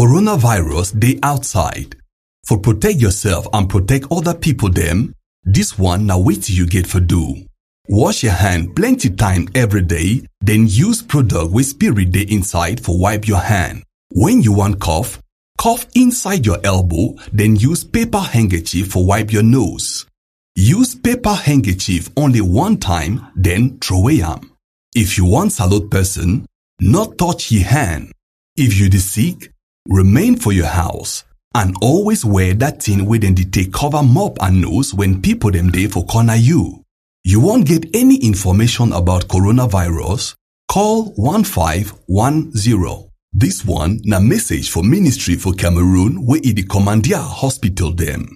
Coronavirus dey outside. For protect yourself and protect other people dem, this one na wetin you get for do. Wash your hand plenty time every day, then use product wey spirit dey inside for wipe your hand. When you wan cough, cough inside your elbow, then use paper handkerchief for wipe your nose. Use paper handkerchief only one time, then throway am. If you wan salute person, not touch your hand. If you dey sick, remain for your house and always wear that thing wey dem dey take cover mouth and nose when people dem dey for corner you. You wan get any information about coronavirus? Call 1510. This one na message for Ministry for Cameroon wey e dey commandeer hospital dem.